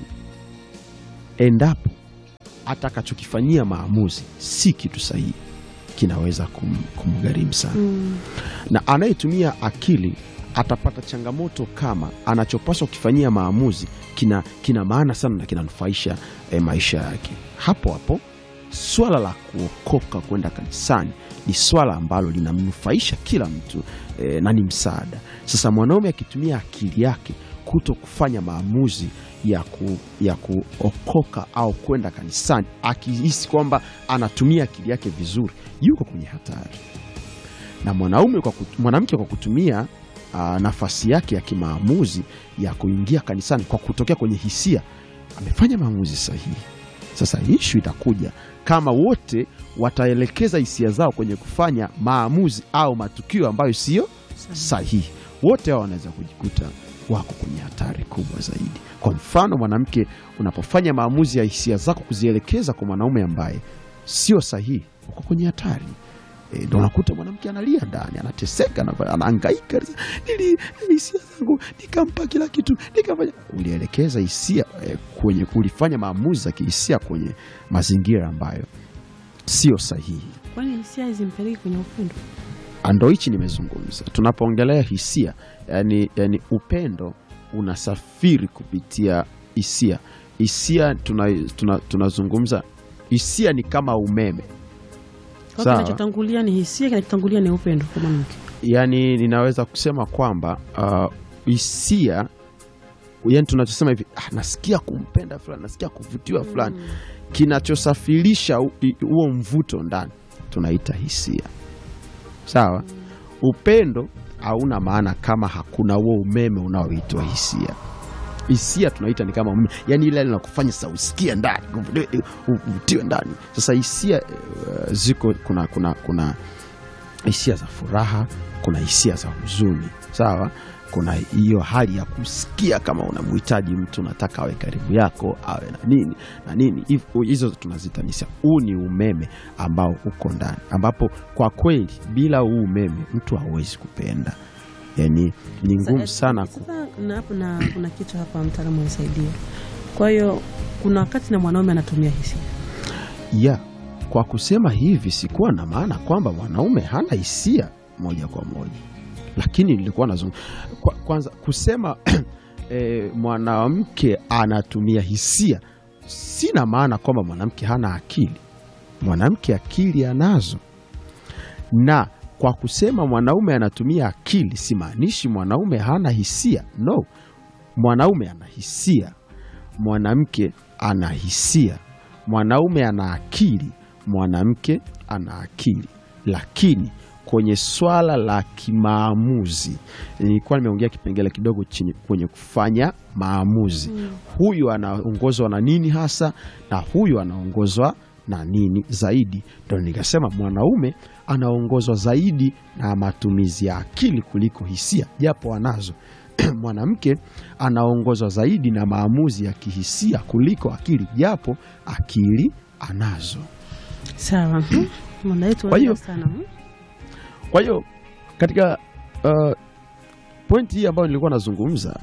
endapo atakachokifanyia maamuzi si kitu sahihi, kinaweza kum, kumgharimu sana Mm. na anayetumia akili atapata changamoto kama anachopaswa kukifanyia maamuzi kina, kina maana sana na kinanufaisha eh, maisha yake. Hapo hapo swala la kuokoka kwenda kanisani ni swala ambalo linamnufaisha kila mtu eh, na ni msaada. Sasa mwanaume akitumia akili yake kuto kufanya maamuzi ya, ku, ya kuokoka au kwenda kanisani akihisi kwamba anatumia akili yake vizuri, yuko kwenye hatari na mwanaume kwa kut- mwanamke kwa kutumia ah, nafasi yake ya kimaamuzi ya kuingia kanisani kwa kutokea kwenye hisia amefanya maamuzi sahihi. Sasa ishu itakuja kama wote wataelekeza hisia zao kwenye kufanya maamuzi au matukio ambayo siyo sahihi, wote hao wanaweza kujikuta wako kwenye hatari kubwa zaidi. Kwa mfano, mwanamke, unapofanya maamuzi ya hisia zako kuzielekeza kwa mwanaume ambaye sio sahihi, uko kwenye hatari. E, ndo unakuta mwanamke analia ndani, anateseka, ana- anahangaika, nili hisia zangu nikampa kila kitu, nikafanya. Ulielekeza hisia e, kwenye kulifanya maamuzi za kihisia kwenye mazingira ambayo sio sahihi. Kwani hisia hazimpeleki kwenye upendo? Ndo hichi nimezungumza, tunapoongelea hisia yani, yani upendo unasafiri kupitia hisia. Hisia tunazungumza tuna, tunazungumza hisia ni kama umeme Kwa Sawa. kinachotangulia ni hisia, kinachotangulia ni upendo kwa mwanamke. yani ninaweza kusema kwamba uh, hisia yani tunachosema hivi ah, nasikia kumpenda fulani nasikia kuvutiwa fulani kinachosafirisha hu- i- huo mvuto ndani tunaita hisia sawa upendo hauna maana kama hakuna huo umeme unaoitwa hisia hisia tunaita ni kama umeme yani ile linakufanya sasa usikie ndani uvutiwe- uvutiwe ndani sasa hisia eh, ziko kuna kuna kuna hisia za furaha, kuna hisia za huzuni, sawa. kuna hiyo hali ya kusikia kama unamhitaji mtu, unataka awe karibu yako, awe na nini na nini. Hiv- Hizo tunazita hisia. Huu ni umeme ambao uko ndani, ambapo kwa kweli bila huu umeme mtu hawezi kupenda, yani ni ngumu sana ku... Sasa na hapo na kuna kitu hapa mtaalamu anisaidia. Kwa hiyo kuna wakati na mwanaume anatumia hisia. ya kwa kusema hivi sikuwa na maana kwamba mwanaume hana hisia moja kwa moja, lakini nilikuwa nazungumza kwa, kwanza kusema e, mwanamke anatumia hisia, sina maana kwamba mwanamke hana akili. Mwanamke akili anazo, na kwa kusema mwanaume anatumia akili simaanishi mwanaume hana hisia. No, mwanaume ana hisia, mwanamke ana hisia mwanaume ana akili, mwanamke ana akili, lakini kwenye swala la kimaamuzi, nilikuwa nimeongea kipengele kidogo chini kwenye kufanya maamuzi, huyu anaongozwa na nini hasa na huyu anaongozwa na nini zaidi, ndo nikasema mwanaume anaongozwa zaidi na matumizi ya akili kuliko hisia, japo anazo mwanamke anaongozwa zaidi na maamuzi ya kihisia kuliko akili, japo akili anazo. Sawa. Mhm. Mwana wetu Kwa hiyo- wanaenda sana. mhm. Kwa hiyo katika uh, pointi hii ambayo nilikuwa nazungumza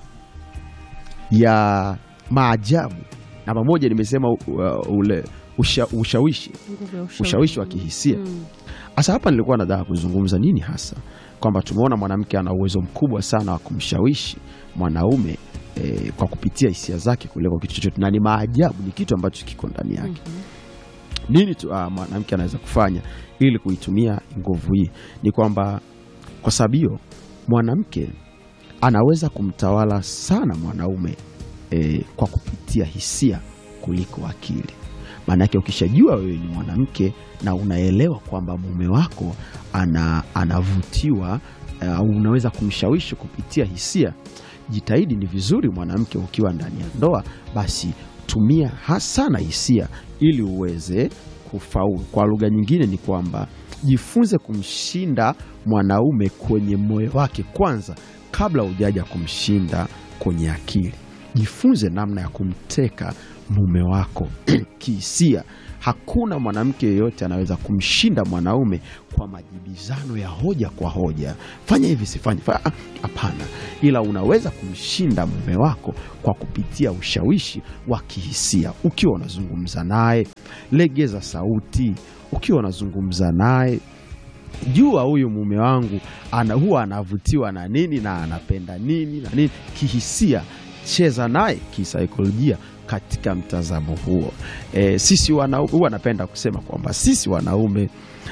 ya maajabu, namba moja nimesema uh, ule usha, ushawishi Nguvu ya ushawishi wa kihisia. Mm. Sasa hapa nilikuwa nataka kuzungumza nini hasa, kwamba tumeona mwanamke ana uwezo mkubwa sana wa kumshawishi mwanaume eh, kwa kupitia hisia zake kuliko kitu chochote, na ni maajabu, ni kitu ambacho kiko ndani yake. Mhm. Nini tu ah, mwanamke anaweza kufanya ili kuitumia nguvu hii? Ni kwamba kwa sababu hiyo mwanamke anaweza kumtawala sana mwanaume eh, kwa kupitia hisia kuliko akili. Maanake ukishajua wewe ni mwanamke na unaelewa kwamba mume wako ana, anavutiwa au unaweza kumshawishi kupitia hisia, jitahidi. Ni vizuri mwanamke ukiwa ndani ya ndoa, basi tumia hasana hisia ili uweze kufaulu. Kwa lugha nyingine ni kwamba jifunze kumshinda mwanaume kwenye moyo wake kwanza, kabla hujaja kumshinda kwenye akili. Jifunze namna ya kumteka mume wako kihisia. Hakuna mwanamke yeyote anaweza kumshinda mwanaume kwa majibizano ya hoja kwa hoja, fanya hivi sifanye, fa- ah, hapana. Ila unaweza kumshinda mume wako kwa kupitia ushawishi wa kihisia. Ukiwa unazungumza naye, legeza sauti. Ukiwa unazungumza naye, jua huyu mume wangu ana, huwa anavutiwa na nini na anapenda nini na nini kihisia. Cheza naye kisaikolojia katika mtazamo huo. E, sisi wana, huwa napenda kusema kwamba sisi wanaume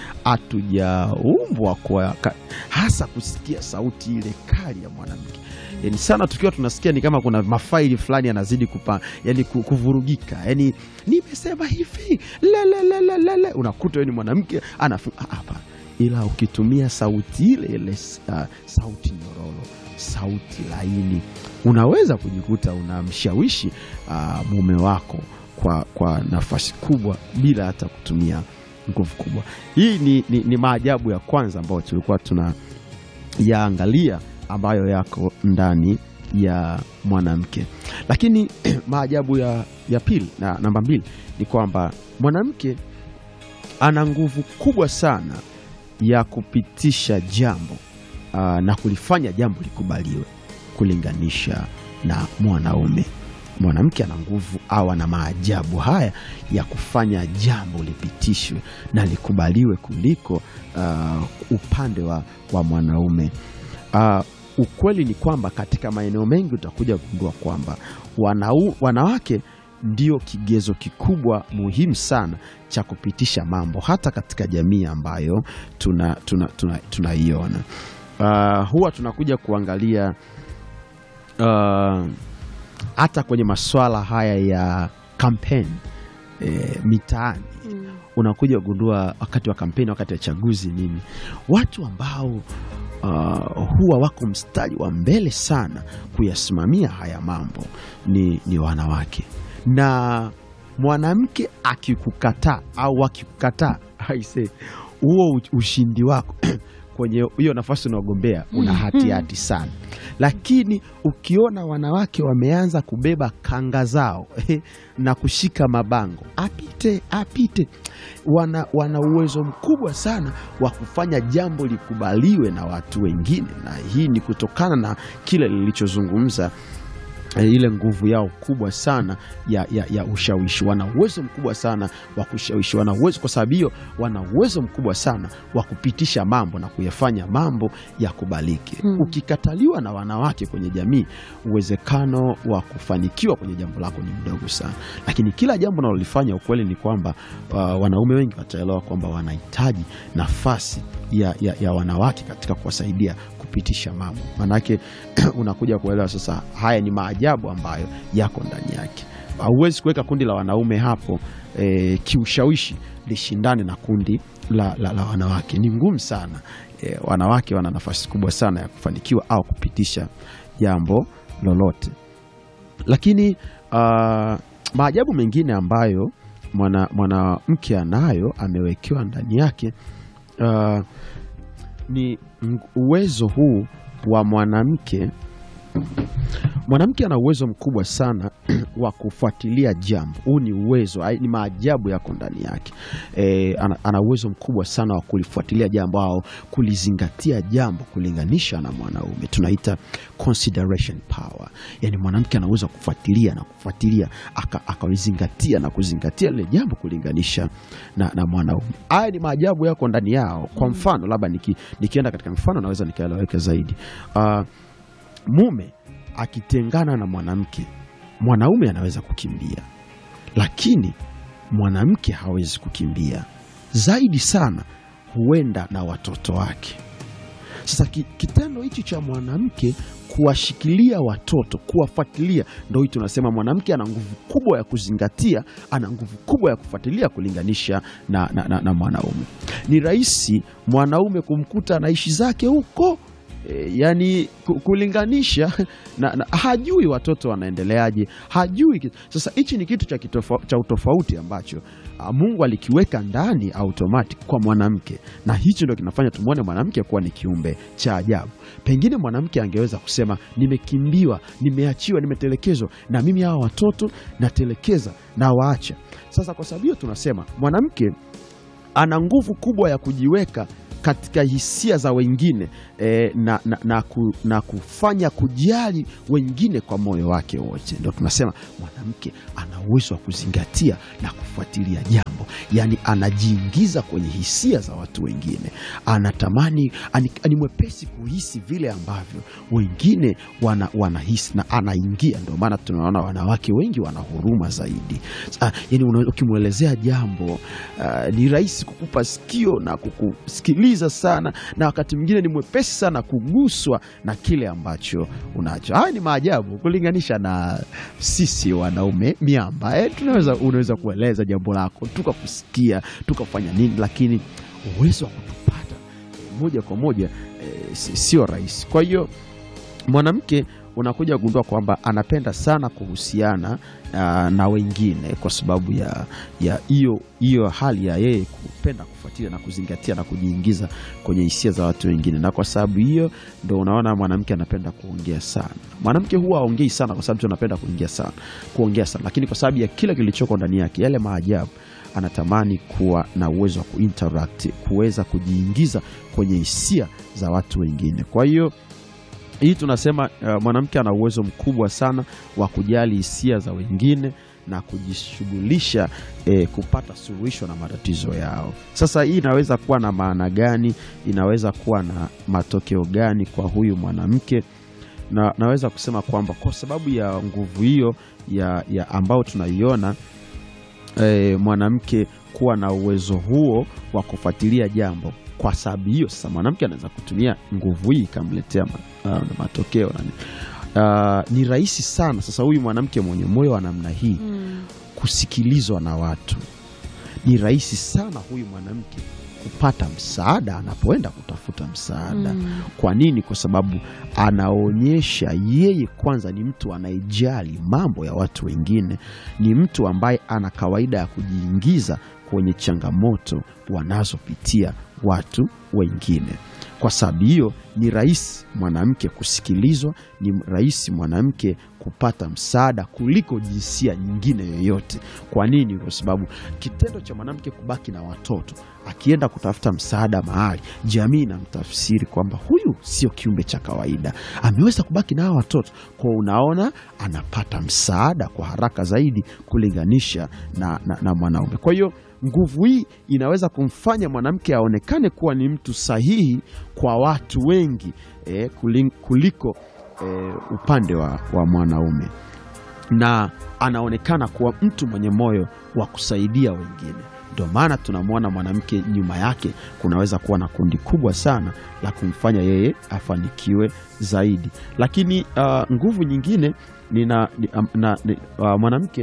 hatujaumbwa kwa ka- hasa kusikia sauti ile kali ya mwanamke yani sana tukiwa tunasikia ni kama kuna mafaili fulani yanazidi kupa yani ku- kuvurugika yani nimesema hivi lelelelelele unakuta wewe ni mwanamke anafu ah, hapana ila ukitumia sauti ile ile uh, sauti nyororo sauti laini unaweza kujikuta unamshawishi uh, mume wako kwa, kwa nafasi kubwa bila hata kutumia nguvu kubwa hii ni, ni, ni maajabu ya kwanza ambayo tulikuwa tuna yaangalia ambayo yako ndani ya mwanamke lakini maajabu ya, ya pili na namba mbili ni kwamba mwanamke ana nguvu kubwa sana ya kupitisha jambo aa, na kulifanya jambo likubaliwe kulinganisha na mwanaume mwanamke ana nguvu au ana maajabu haya ya kufanya jambo lipitishwe na likubaliwe kuliko uh, upande wa, wa mwanaume uh, ukweli ni kwamba katika maeneo mengi utakuja kugundua kwamba wanau, wanawake ndio kigezo kikubwa muhimu sana cha kupitisha mambo hata katika jamii ambayo tunaiona tuna, tuna, tunaiona. uh, huwa tunakuja kuangalia uh, hata kwenye maswala haya ya kampeni e, mitaani Mm. unakuja kugundua wakati wa kampeni, wakati wa chaguzi nini, watu ambao uh, huwa wako mstari wa mbele sana kuyasimamia haya mambo ni, ni wanawake. Na mwanamke akikukataa au akikukataa, aise, huo u- ushindi wako kwenye hiyo nafasi unaogombea una hatihati sana, lakini ukiona wanawake wameanza kubeba kanga zao na kushika mabango, apite apite, wana, wana uwezo mkubwa sana wa kufanya jambo likubaliwe na watu wengine, na hii ni kutokana na kile lilichozungumza eh, ile nguvu yao kubwa sana ya, ya, ya ushawishi. Wana uwezo mkubwa sana wa kushawishi, wana uwezo kwa sababu hiyo, wana uwezo mkubwa sana wa kupitisha mambo na kuyafanya mambo yakubalike. Hmm. Ukikataliwa na wanawake kwenye jamii, uwezekano wa kufanikiwa kwenye jambo lako ni mdogo sana, lakini kila jambo unalolifanya, ukweli ni kwamba uh, wanaume wengi wataelewa kwamba wanahitaji nafasi ya, ya, ya wanawake katika kuwasaidia kupitisha mambo, manake unakuja kuelewa sasa, haya ni maajabu ambayo yako ndani yake. Hauwezi kuweka kundi la wanaume hapo e, kiushawishi lishindane na kundi la, la, la wanawake. Ni ngumu sana e, wanawake wana nafasi kubwa sana ya kufanikiwa au kupitisha jambo lolote, lakini uh, maajabu mengine ambayo mwana- mwanamke anayo amewekewa ndani yake uh, ni ng- uwezo huu wa mwanamke. Mwanamke ana uwezo mkubwa sana wa kufuatilia jambo. Huu ni uwezo, ai- ni maajabu yako ndani yake. E, ana, ana uwezo mkubwa sana wa kulifuatilia jambo au kulizingatia jambo kulinganisha na mwanaume, tunaita consideration power. Yani mwanamke ana uwezo wa kufuatilia na kufuatilia aka- akalizingatia na kuzingatia lile jambo kulinganisha na, na mwanaume. Haya ni maajabu yako ndani yao. Kwa mfano labda niki, nikienda katika mfano naweza nikaeleweka zaidi. Ah, mume akitengana na mwanamke, mwanaume anaweza kukimbia, lakini mwanamke hawezi kukimbia. Zaidi sana huenda na watoto wake. Sasa ki, kitendo hichi cha mwanamke kuwashikilia watoto, kuwafuatilia, ndo hii tunasema mwanamke ana nguvu kubwa ya kuzingatia, ana nguvu kubwa ya kufuatilia kulinganisha na, na, na, na mwanaume. Ni rahisi mwanaume kumkuta anaishi zake huko e, yani ku- kulinganisha na, na, hajui watoto wanaendeleaje, hajui. ki- Sasa hichi ni kitu cha, kitofa, cha utofauti ambacho ah, Mungu alikiweka ndani automatic kwa mwanamke, na hicho ndio kinafanya tumwone mwanamke kuwa ni kiumbe cha ajabu. Pengine mwanamke angeweza kusema nimekimbiwa, nimeachiwa, nimetelekezwa, na mimi hawa watoto natelekeza na waacha. Sasa kwa sababu hiyo tunasema mwanamke ana nguvu kubwa ya kujiweka katika hisia za wengine eh, na, na, na, ku, na kufanya kujali wengine kwa moyo wake wote. Ndio tunasema mwanamke ana uwezo wa kuzingatia na kufuatilia jambo, yaani anajiingiza kwenye hisia za watu wengine, anatamani ani, ni mwepesi kuhisi vile ambavyo wengine wana, wanahisi na anaingia. Ndio maana tunaona wanawake wengi wana huruma zaidi. Ah, yani una- ukimwelezea jambo ah, ni rahisi kukupa sikio na kukusikiliza sana, na wakati mwingine ni mwepesi sana kuguswa na kile ambacho unacho. Haya ni maajabu kulinganisha na sisi wanaume miamba. Eh, tunaweza unaweza kueleza jambo lako tukakusikia tukafanya nini, lakini uwezo wa kutupata eh, moja kwa moja eh, si- sio rahisi. Kwa hiyo mwanamke unakuja kugundua kwamba anapenda sana kuhusiana ah, na wengine kwa sababu ya ya hiyo hiyo hali ya yeye kupenda kufuatilia na kuzingatia na kujiingiza kwenye hisia za watu wengine, na kwa sababu hiyo ndo unaona mwanamke anapenda kuongea sana. Mwanamke huwa aongei sana kwa sababu tu anapenda kuongea sana, kuongea sana, lakini kwa sababu ya kile kilichoko ndani yake, yale maajabu, anatamani kuwa na uwezo wa kuinteract, kuweza kujiingiza kwenye hisia za watu wengine. Kwa hiyo hii tunasema uh, mwanamke ana uwezo mkubwa sana wa kujali hisia za wengine na kujishughulisha eh, kupata suluhisho na matatizo yao. Sasa hii inaweza kuwa na maana gani? Inaweza kuwa na matokeo gani kwa huyu mwanamke? Na naweza kusema kwamba kwa sababu ya nguvu hiyo ya, ya ambao tunaiona eh, mwanamke kuwa na uwezo huo wa kufuatilia jambo. Kwa sababu hiyo sasa mwanamke anaweza kutumia nguvu hii ikamletea ma, uh, matokeo nani. Uh, ni rahisi sana sasa huyu mwanamke mwenye moyo wa namna hii kusikilizwa na watu. Ni rahisi sana huyu mwanamke kupata msaada anapoenda kutafuta msaada. Kwa nini? Kwa sababu anaonyesha yeye kwanza ni mtu anayejali mambo ya watu wengine, ni mtu ambaye ana kawaida ya kujiingiza kwenye changamoto wanazopitia watu wengine. Kwa sababu hiyo ni rahisi mwanamke kusikilizwa, ni rahisi mwanamke kupata msaada kuliko jinsia nyingine yoyote. Kwa nini? Kwa sababu kitendo cha mwanamke kubaki na watoto, akienda kutafuta msaada mahali, jamii inamtafsiri kwamba huyu sio kiumbe cha kawaida, ameweza kubaki na hawa watoto. Kwa unaona, anapata msaada kwa haraka zaidi kulinganisha na, na, na mwanaume. Kwa hiyo nguvu hii inaweza kumfanya mwanamke aonekane kuwa ni mtu sahihi kwa watu wengi eh, kulin- kuliko eh, upande wa, wa mwanaume na anaonekana kuwa mtu mwenye moyo wa kusaidia wengine. Ndio maana tunamwona mwanamke nyuma yake kunaweza kuwa na kundi kubwa sana la kumfanya yeye afanikiwe zaidi. Lakini uh, nguvu nyingine ni na, ni, um, na, ni, uh, mwanamke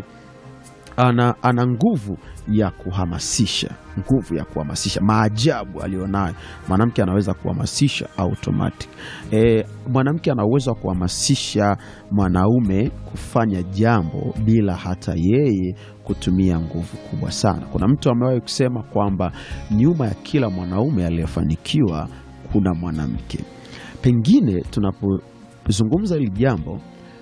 ana, ana nguvu ya kuhamasisha, nguvu ya kuhamasisha. Maajabu aliyonayo mwanamke, anaweza kuhamasisha automatic. E, mwanamke ana uwezo wa kuhamasisha mwanaume kufanya jambo bila hata yeye kutumia nguvu kubwa sana. Kuna mtu amewahi kusema kwamba nyuma ya kila mwanaume aliyefanikiwa kuna mwanamke. Pengine tunapozungumza hili jambo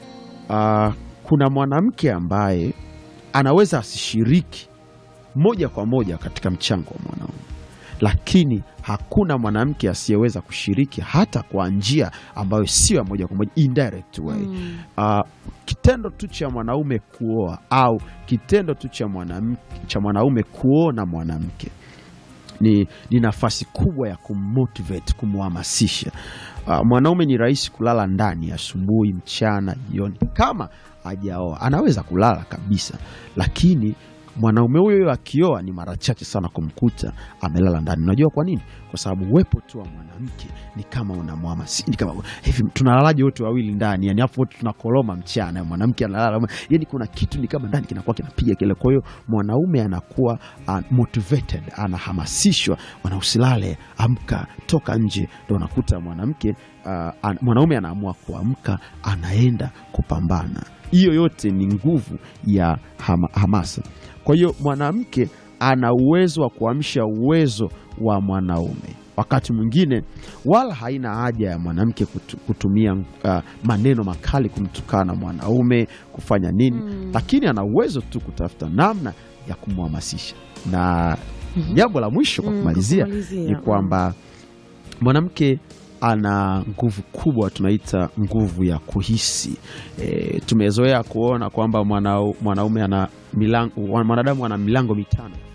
uh, kuna mwanamke ambaye anaweza asishiriki moja kwa moja katika mchango wa mwanaume, lakini hakuna mwanamke asiyeweza kushiriki hata kwa njia ambayo sio ya moja kwa moja, indirect way. Mm. Uh, kitendo tu cha mwanaume kuoa au kitendo tu cha mwanamke cha mwanaume kuona mwanamke ni, ni nafasi kubwa ya kummotivate, kumhamasisha. Uh, mwanaume ni rahisi kulala ndani asubuhi, mchana, jioni. Kama hajaoa anaweza kulala kabisa, lakini mwanaume huyo huyo akioa ni mara chache sana kumkuta amelala ndani. Unajua kwa nini? Kwa sababu uwepo tu wa mwanamke ni kama unamhamasisha, ni kama hivi, tunalalaje wote wawili ndani? Yani hapo wote tunakoloma mchana, mwanamke analala, yani kuna kitu ni kama ndani kinakuwa kinapiga kile. Kwa hiyo mwanaume anakuwa uh, motivated, anahamasishwa, wana usilale, amka, toka nje. Ndo unakuta mwanamke uh, an, mwanaume anaamua kuamka, anaenda kupambana. Hiyo yote ni nguvu ya hama, hamasa. Kwa hiyo mwanamke ana uwezo wa kuamsha uwezo wa mwanaume. Wakati mwingine wala haina haja ya mwanamke kutu, kutumia uh, maneno makali kumtukana mwanaume kufanya nini Mm. lakini ana uwezo tu kutafuta namna ya kumhamasisha. Na jambo la mwisho kwa Mm, kumalizia kumalizia, ni kwamba mwanamke ana nguvu kubwa, tunaita nguvu ya kuhisi. E, tumezoea kuona kwamba mwana, mwanaume ana milango, mwanadamu ana milango mitano